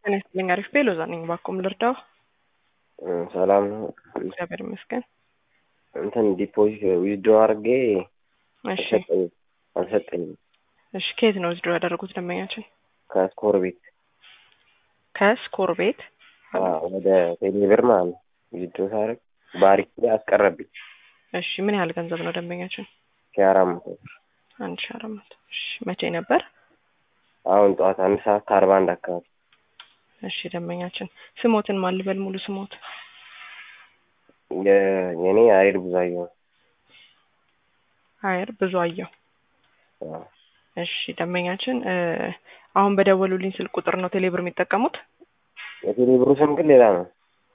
ጤና ይስጥልኝ። አሪፍ ቤሎዛ ነኝ። ባኩም ልርዳው? ሰላም ነው። እግዚአብሔር ይመስገን። እንትን ዲፖዚት ዊዝድሮ አድርጌ እሺ አልሰጠኝም አልሰጠኝም። እሺ ከየት ነው ዊዝድሮ ያደረጉት ደንበኛችን? ከስኮር ቤት ከስኮር ቤት አዎ፣ ወደ ቴሌብር ማለት ነው። ዊዝድሮ ሳደርግ ባሪክ ላይ አስቀረብኝ እሺ ምን ያህል ገንዘብ ነው ደንበኛችን? ሺህ አራት መቶ ብር። አንድ ሺህ አራት መቶ እሺ መቼ ነበር? አሁን ጠዋት አንድ ሰዓት ከአርባ አንድ አካባቢ እሺ ደንበኛችን ስሞትን ማን ልበል? ሙሉ ስሞት? የ- የኔ አይር ብዙአየሁ ነው። አየር ብዙ አየው። አዎ። እሺ ደንበኛችን እ አሁን በደወሉልኝ ስልክ ቁጥር ነው ቴሌብር የሚጠቀሙት? የቴሌብሩ ስም ግን ሌላ ነው።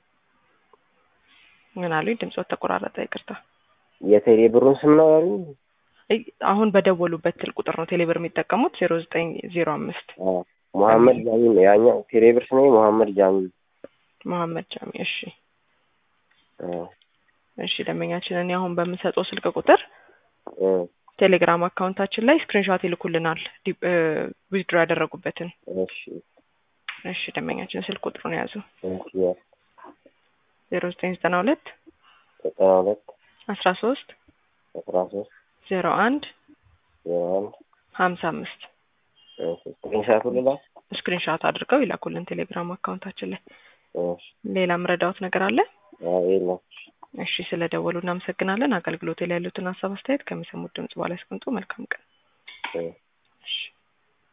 ምን አሉኝ? ድምፆት ተቆራረጠ። ይቅርታ። የቴሌብሩን ስም ነው ያሉኝ። እይ፣ አሁን በደወሉበት ስልክ ቁጥር ነው ቴሌብር የሚጠቀሙት? ዜሮ ዘጠኝ ዜሮ አምስት አዎ። መሐመድ ጃሚ ነው ያኛው። ቴሌብር ስሜ መሐመድ ጃሚ ነው። መሐመድ ጃሚ። እሺ አዎ። እሺ ደንበኛችን እኔ አሁን በምሰጠው ስልክ ቁጥር እ ቴሌግራም አካውንታችን ላይ ስክሪንሾት ይልኩልናል ዊዝድሮ ያደረጉበትን። እሺ እሺ ደንበኛችን ስልክ ቁጥሩን ያዙ እሺ ዜሮ ዘጠኝ ዘጠና ሁለት ዘጠና ሁለት አስራ ሶስት አስራ ሶስት ዜሮ አንድ ዜሮ አንድ ሀምሳ አምስት እሺ ስክሪንሻቱ ልላክ። ስክሪንሾት አድርገው ይላኩልን ቴሌግራም አካውንታችን ላይ። እሺ ሌላ ምረዳዎት ነገር አለ? አዎ የለም። እሺ ስለ ደወሉ እናመሰግናለን። አገልግሎት ላይ ያሉትን ሀሳብ አስተያየት ከሚሰሙት ድምጽ በኋላ ያስቀምጡ። መልካም ቀን። እ እሺ